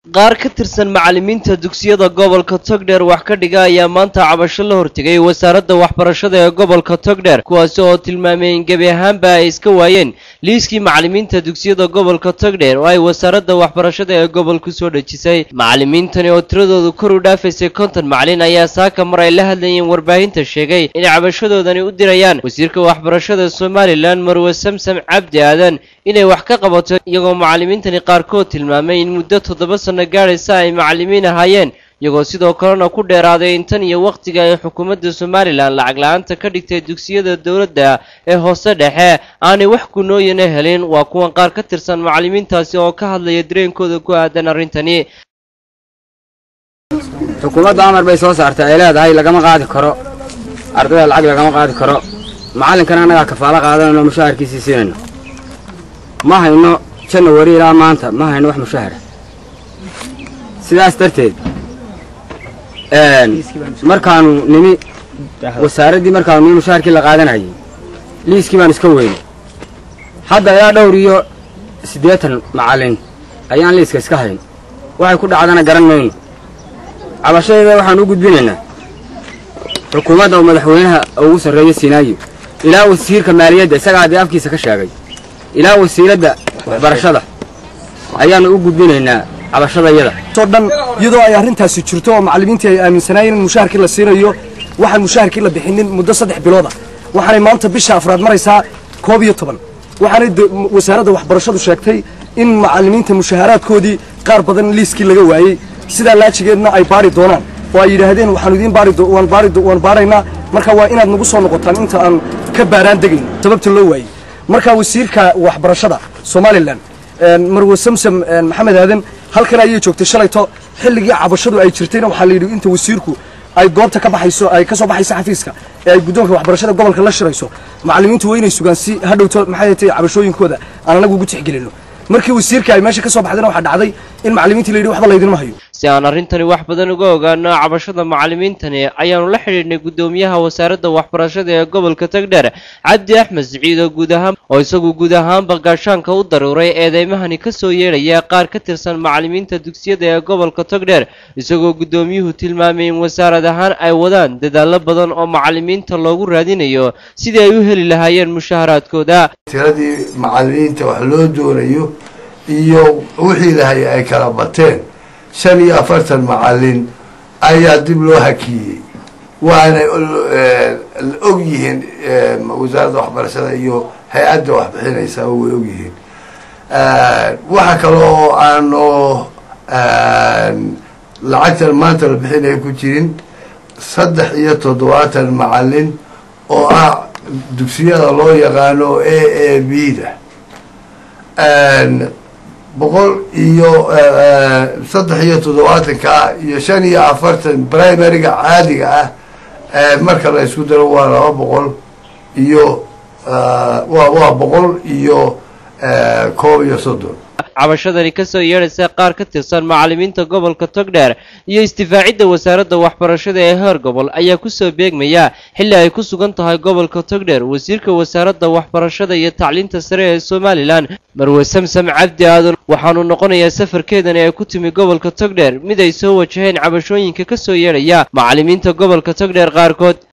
qaar ka tirsan macallimiinta dugsiyada gobolka togdheer wax ka dhiga ayaa maanta cabasho la hortegay wasaaradda waxbarashada ee gobolka togdheer kuwaasi oo tilmaamay in gebi ahaanba ay iska waayeen liiskii macallimiinta dugsiyada gobolka togdheer oo ay wasaaradda waxbarashada ee gobolku soo dhejisay macallimiintani oo tiradoodu kor u dhaafaysay konton macallin ayaa saaka mar ay la hadlayeen warbaahinta sheegay inay cabashadoodani u dirayaan wasiirka waxbarashada somalilan marwe samsam cabdi aadan inay wax ka qabato iyagoo macallimiintani qaarkood tilmaamay in muddo toddoba sanno gaadhaysa ay macallimiin ahaayeen iyagoo sidoo kalena ku dheeraaday in tan iyo wakhtiga ay xukuumadda somalilan lacag la-aanta ka dhigtay dugsiyada dowladda ee hoose dhexe aanay wax gunooyana helin waa kuwan qaar ka tirsan macallimiintaasi oo ka hadlaya dareenkooda ku aadan arrintani xukuumadda amar bay soo saartay ay leedahay lagama qaadi karo ardayda lacag lagama qaadi karo macallinkana annagaa kafaalo qaadanayno mushaharkiisii siinayno ma hayno janawari ilaa maanta ma hayno wax mushahara sidaas darteed markaanu nimi wasaaraddii markaanu nimi mushaharkii la qaadanayay liiskii baan iska weynay hadda ilaa dhowr iyo siddeetan macallin ayaan liiska iska hayn waxay ku dhacdana garan mayno cabashadeeda waxaan u gudbinaynaa xukuumadda oo madaxweynaha ugu sarreeya sinaayo ilaa wasiirka maaliyadda isagaa haddii afkiisa ka sheegay ilaa wasiiradda waxbarashada ayaannu u gudbinaynaa cabashadayada oo dhan iyadoo ay arrintaasi jirto oo macallimiintii ay aaminsanaayeen in mushaharkii la siinayo waxaan mushaharkii la bixinin muddo saddex bilooda waxaanay maanta bisha afraad maraysaa koob iyo toban waxaanay wasaaradda waxbarashadu sheegtay in macallimiinta mushaharaadkoodii qaar badan liiskii laga waayey sidaa laajigeedna ay baari doonaan oo ay yidhaahdeen waxaanu idiin baariwaan baariwaan baaraynaa marka waa inaad nagu soo noqotaan inta aan ka baaraan degayn sababta loo waayey marka wasiirka waxbarashada somalilan marwe samsam maxamed aadan halkan ayay joogtay shalayto xilligii cabashadu ay jirtayna waxaa la yidhi inta wasiirku ay goobta ka baxayso ay ka soo baxayso xafiiska ee ay guddoonka waxbarashada gobolka la shirayso macallimiintu waa inay sugaan si hadhowto maxay tahay cabashooyinkooda aan anagu ugu tixgelinno markii wasiirka ay meesha ka soo baxdayna waxaa dhacday in macallimiintii la yidhi waxba laydinma hayo si aan arrintani wax badan uga ogaano cabashada macallimiintani ayaanu la xidhiidhnay guddoomiyaha wasaaradda waxbarashada ee gobolka togdheer cabdi axmed siciid oo guud ahaan oo isagu guud ahaanba gaashaanka u daruuray eedeymahani ka soo yeedhaya qaar ka tirsan macallimiinta dugsiyada ee gobolka togdheer isagoo guddoomiyuhu tilmaamay in wasaarad ahaan ay wadaan dadaallo badan oo macallimiinta loogu raadinayo sidii ay u heli lahaayeen mushaharaadkooda tiradii macallimiinta wax loo doonayo iyo wixii lahay ay kala bateen shan iyo afartan macallin ayaa dib loo hakiyey waanay og yihiin wasaaradda waxbarashada iyo hay-adda waxbixinaysa way og yihiin waxa kale oo aano lacagtan maanta la bixinaya ku jirin saddex iyo toddobaatan macallin oo ah dugsiyada loo yaqaano a a b da boqol iyo saddex iyo toddobaatanka iyo shan iyo afartan primaryga caadiga ah marka la isku daro waa laba boqol iyo wa waa boqol iyo koob iyo soddon cabashadani ka soo yeedhaysa qaar ka tirsan macallimiinta gobolka togdheer iyo istifaacidda wasaaradda waxbarashada ee heer gobol ayaa kusoo beegmaya xilli ay ku sugan tahay gobolka togdheer wasiirka wasaaradda waxbarashada iyo tacliinta sare ee somalilan marwe samsam cabdi aadan waxaanu noqonayaa safarkeedani ay ku timi gobolka togdheer mid ay soo wajaheen cabashooyinka ka soo yeedhaya macallimiinta gobolka togdheer qaarkood